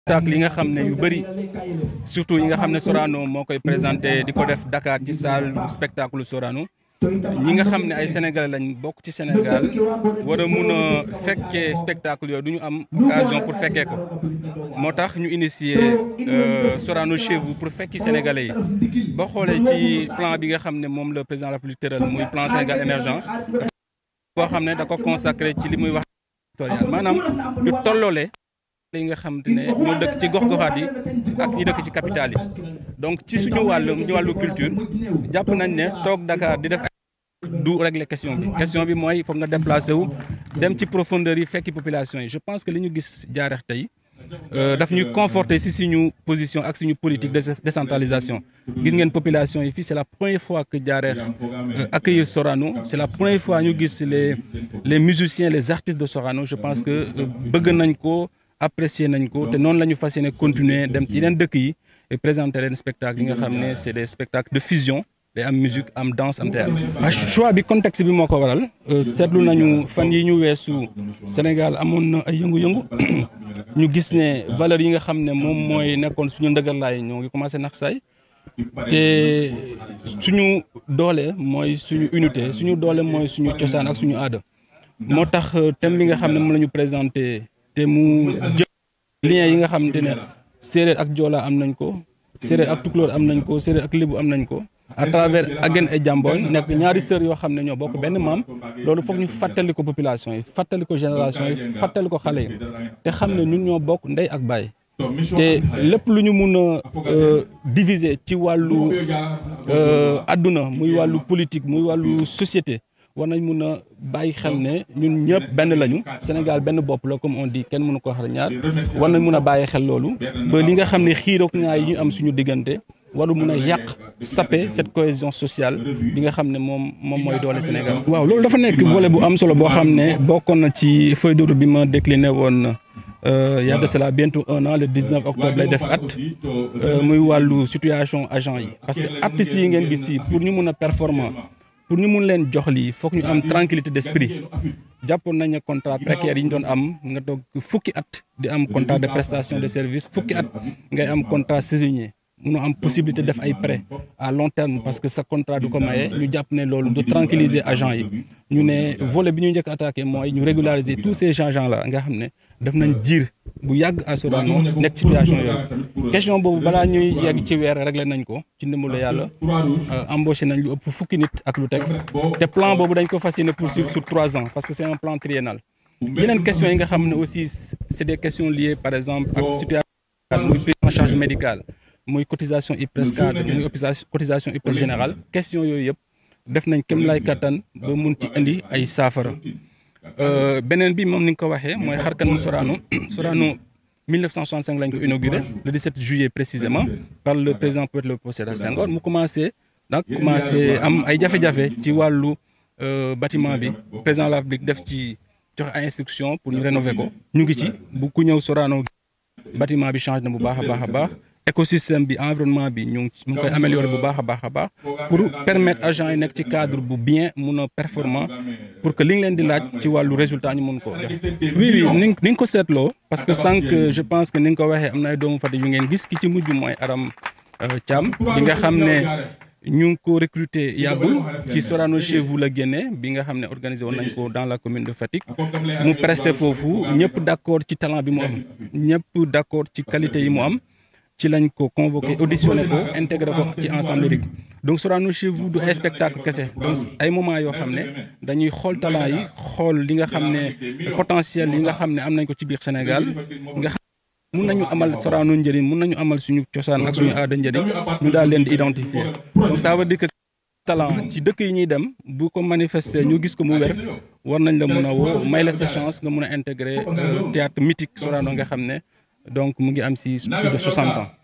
spectacle yi nga xam ne yu bëri surtout yi nga xam ne Sorano moo koy présenté di ko def Dakar ci salle spectacle Sorano ñi nga xam ne ay sénégalais lañ bokk ci Sénégal war a mun a fekkee spectacle yooyu du ñu am occasion pour fekkee ko moo tax ñu initier Sorano chez vous pour fekki sénégalais yi boo xoolee ci plan bi nga xam ne moom le président de la République tëral muy plan Sénégal émergent boo xam ne da ko consacré ci li muy wax territorial maanaam ñu tolloole li nga xam te ne ñoo dëkk ci gox-goxaat yi ak ñi dëkk ci capitale yi donc ci suñu wàllu ñu wàllu culture jàpp nañ ne toog Dakar di def du régler question bi question bi mooy foog nga déplacé wu dem ci profondeur yi fekki population yi je pense que li ñu gis jaareex tey daf ñuy conforter si suñu position ak suñu politique de décentralisation gis ngeen population yi fii c'est la première fois que jaareex accueillir Sorano c'est la première fois ñu gis les les musiciens les artistes de Sorano je pense que bëgg nañ ko apprécier nañ ko te noonu la ñu fas yéene continuer dem ci yeneen dëkk yi et présenter leen spectacle yi nga xam ne c'est des spectacles de fusion day am musique am danse am théâtre ah choix bi contexte bi moo ko waral seetlu nañu fan yi ñu weesu Sénégal amoon na ay yëngu-yëngu ñu gis ne valeurs yi nga xam ne moom mooy nekkoon suñu ndëgërlaay ñoo ngi commencé nax saay te suñu doole mooy suñu unité suñu doole mooy suñu cosaan ak suñu aada moo tax thème bi nga xam ne moom la ñu présenté te mu jël lien yi nga xamante ne séeréer ak joola am nañ ko séeréer ak tukulóor am nañ ko séeréer ak lébu am nañ ko à travers Agen et Jamboñ nekk ñaari sœurs yoo xam ne ñoo bokk benn maam loolu foog ñu fàttali ko population yi fàttali ko génération yi fàttali ko xale yi te xam ne ñun ñoo bokk ndey ak baay te lépp lu ñu mun a diviser ci wàllu adduna muy wàllu politique muy wàllu société war nañ mun a bàyyi xel ne ñun ñëpp benn lañu Sénégal benn bopp la comme on dit kenn mënu ko xar ñaar war nañ mun a bàyyi xel loolu ba li nga xam ne xiiroog ñaar yi ñu am suñu diggante waru mun a yàq saper cette cohésion sociale bi nga xam ne moom moom mooy doole Sénégal. waaw loolu dafa nekk volet bu am solo boo xam ne bokkoon na ci feuille de route bi ma décliné woon y a de cela bientôt un an le 19 octobre lay def at muy wàllu situation agent yi parce que artistes yi ngeen gis yi pour ñu mun a performant pour ñu mun leen jox lii foog ñu am tranquillité d'esprit jàppoon nañ ne contrat précaire yi ñu doon am nga toog fukki at di am contrat de prestation de service fukki at ngay am contrat saisonnier munoo am possibilité def ay prêts à long terme parce que sa contrat du ko maye ñu jàpp ne loolu du tranquilliser agent yi ñu ne volet bi ñu njëkk attaqué mooy ñu régulariser tous ces agents là nga xam ne def nañ jiir bu yàgg à Sorano nekk situation yooyu question boobu balaa ñuy yegg ci weer réglé nañ ko ci ndimbalu yàlla embauché nañ lu ëpp fukki nit ak lu teg te plan boobu dañ ko fas yéene poursuivre sur trois ans parce que c'est un plan triennal yeneen questions yi nga xam ne aussi c'est des questions liées par exemple ak situation muy prise en charge médicale muy cotisation IPRES cadre muy cotisation IPRES générale question yooyu yëpp def nañ kem lay kattan ba mun ci indi ay saafara beneen bi moom ni nga ko waxee mooy xarkanu Sorano Sorano 1965 lañ ko inauguré le 17 juillet précisément par le président Poète Léopold Sédar Senghor mu commencé donc commencé am ay jafe-jafe ci wàllu bâtiment bi président de la République def ci joxe ay instructions pour ñu rénover ko ñu ngi ci bu ku ñëw Sorano bâtiment bi change na bu baax a baax a baax écosystème bi environnement bi ñu ngi koy améliorer bu baax a baax a baax pour permettre agents yi nekk ci cadre bu bien mun a performant pour que li nga leen di laaj ci wàllu résultat ñu mun koo jox. oui oui ni nga ko seetloo parce que sànq je pense que ni nga ko waxee am na ay doomu Fatick yu ngeen gis ki ci mujj mooy Aram Thiam bi nga xam ne ñu ngi ko recruter yàggul ci Sorano chez vous la génnee bi nga xam ne organisé woon nañ ko dans la commune de Fatick mu presté foofu ñëpp d'accord ci talent bi mu am ñëpp d'accord ci qualité yi mu am. ci lañ ko convoqué auditionné ko intégré ko ci ensemble lyrique donc Sorano chez vous du ay spectacle kese donc ay moment yoo xam ne dañuy xool talent yi xool li nga xam ne potentiel yi nga xam ne am nañ ko ci biir Sénégal nga xam mun nañu amal Sorano njëriñ mun nañu amal suñu cosaan ak suñu aada njëriñ ñu daal leen di identifier donc ça veut dire que talent ci dëkk yi ñuy dem bu ko manifester ñu gis ko mu wér war nañ la mun a woo may la sa chance nga mun a intégrer théâtre mythique Sorano nga xam ne donc mu ngi am si plus de 60 ans